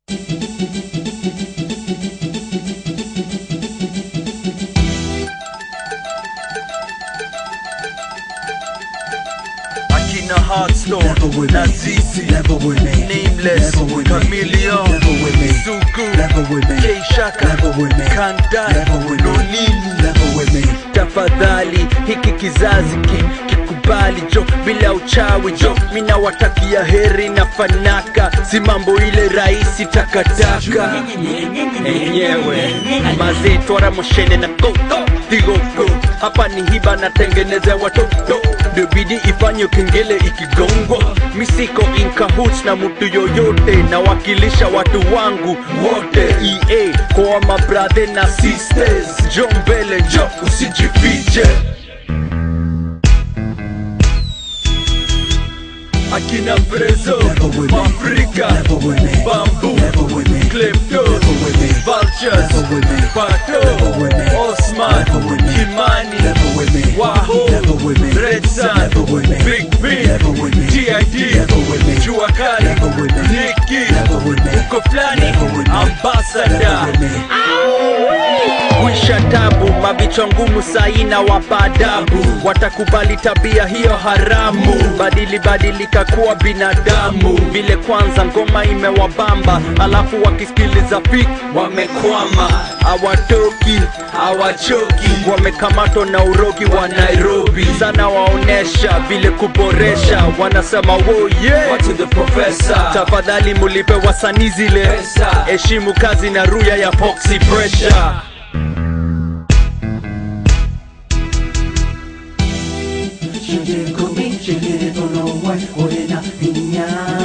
Akina Heartstone Never with na me. Zizi Never with me. Nameless Never with me. Chameleon Never with me. Sugu Never with me. K Shaka Never with me. Kandai Never with me. Nonini Never with me. tafadhali hiki kizazi ki, kikubali jo bila uchawi jo mina watakia heri na fanaka si mambo ile rahisi takataka enyewe mazee twara moshene na koko tigoko hapa ni hiba natengeneza watoto ndio bidi ifanye kengele ikigongwa misiko inkahut na mtu yoyote nawakilisha watu wangu wote ea kwa mabrathe na sisters jo mbele jo usijifiche akina prezo Never with me. afrika Never with me. bambu Never with me. klepto Never with me. vultures Never with me. pato Never with me. osman Never with me. kimani Never with me. Wahoo, Never with me. Red Sun, Never with me. Big B, Never with me. TID, Never with me. Jua Kali, Never with me. Nicky, Never with me. uko fulani, Never with me. ambassador Never with me. kuisha tabu mavichwa ngumu saina wapadabu watakubali tabia hiyo haramu badili badilika kuwa binadamu vile kwanza ngoma imewabamba alafu wakisikiliza pik wamekwama hawatoki hawachoki wamekamatwa na urogi wa nairobi sana waonesha vile kuboresha wanasema wo yeah. What to the professor tafadhali mulipe wasanii zile Pesa. heshimu kazi na ruya ya poxy pressure Shinde kumi, shinde tono wai, ole na hinya.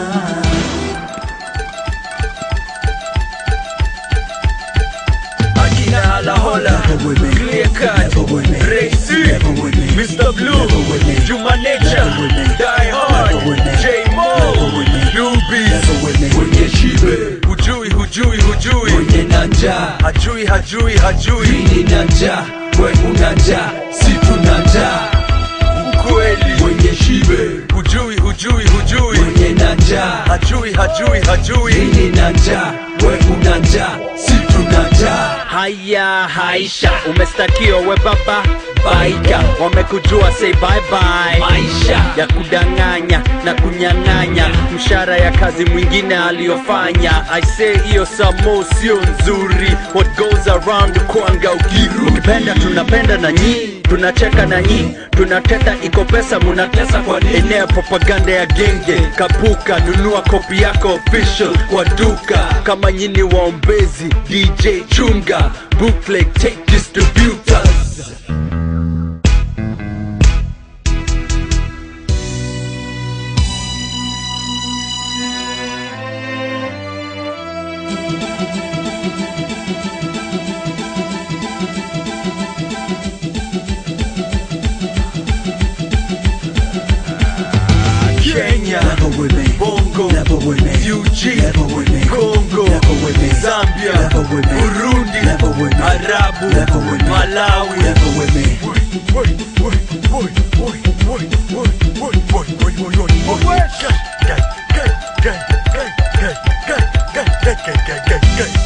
akina halahola Never with me. clear cut Never with me. Racy Never with me. Mr. Blue Never with me. Juma Nature Never with me. Die Hard Never with me. J Mo Never with me. Doobies Never with me. Mwenye shibe hujui hujui hujui Mwenye na njaa hajui hajui hajui Mini na njaa We una njaa Si tuna njaa ukweli Mwenye shibe hujui hujui hujui Mwenye na njaa hajui hajui hajui Mini na njaa We una njaa Si tuna njaa haya haisha umestakiwa we baba baika wamekujua say bye bye Maisha ya kudanganya na kunyang'anya mshara ya kazi mwingine aliyofanya aise hiyo samo sio nzuri what goes around kwanga ukiru ukipenda tunapenda na nyi tunacheka na nyi tunateta iko pesa munatesa kwa nini? enea propaganda ya genge kapuka nunua kopi yako official kwa duka kama nyini waombezi dj chunga bootleg take distributors Kenya, Never with me. Bongo, Never with me. UG, Never with me. Congo, Never with me. Zambia, Never with me. Burundi, Never with me. Arabu, Never with me. Malawi. Never with me. Gang, gang, gang, gang, gang, gang, gang, gang, gang, gang, gang, gang, gang.